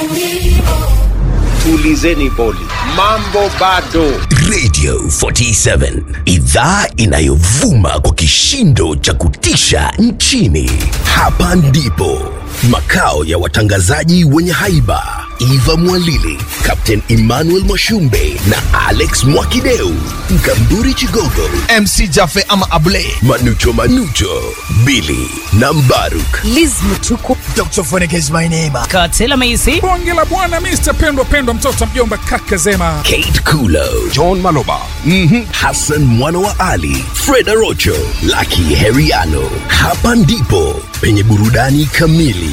Tulizeni boli, mambo bado. Radio 47 idhaa inayovuma kwa kishindo cha kutisha nchini. Hapa ndipo makao ya watangazaji wenye haiba Eva Mwalili, Captain Emmanuel Mwashumbe na Alex Mwakideu, Mkamburi Chigogo, MC Jafe ama Able, Manucho Manucho, Billy na Mbaruk. Liz Mutuku. Dr. Phonic is my name. Katela Maisi. bonge la bwana mr pendwa pendwa mtoto mjomba kaka zema Kate Kulo, John Maloba. Hassan mwana wa Ali, Freda Rocho, Lucky Heriano. Hapa ndipo penye burudani kamili.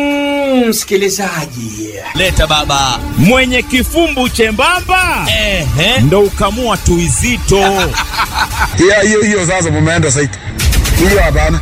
leta baba mwenye kifumbu chembamba ehe, ndo ukamua tuizito hiyo hiyo hiyo sasa mumeenda saiti hiyo hapana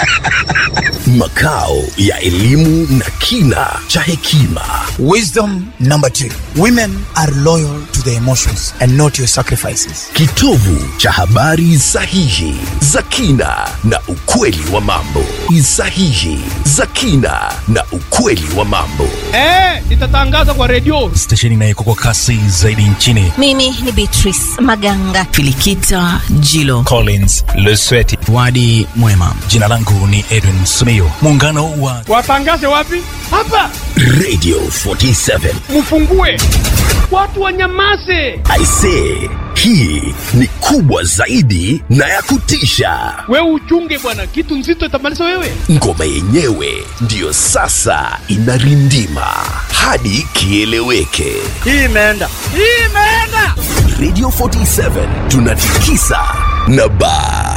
Makao ya elimu na kina cha hekima. Wisdom number two. Women are loyal to their emotions and not your sacrifices. Kitovu cha habari sahihi za kina na ukweli wa mambo. Sahihi za kina na ukweli wa mambo. stesheni inayeko kwa kasi zaidi nchini Mimi ni Beatrice Maganga. Filikita Jilo. collins lesweti Wadi Mwema. jina langu ni edwin sumio muungano wa watangaze wapi hapa Radio 47. mfungue watu wanyamase I say, hii ni kubwa zaidi na ya kutisha. wewe uchunge bwana kitu nzito itamaliza wewe Ngoma yenyewe ndiyo sasa inarindima hadi kieleweke. hii imeenda hii imeenda Radio 47 tunatikisa na baa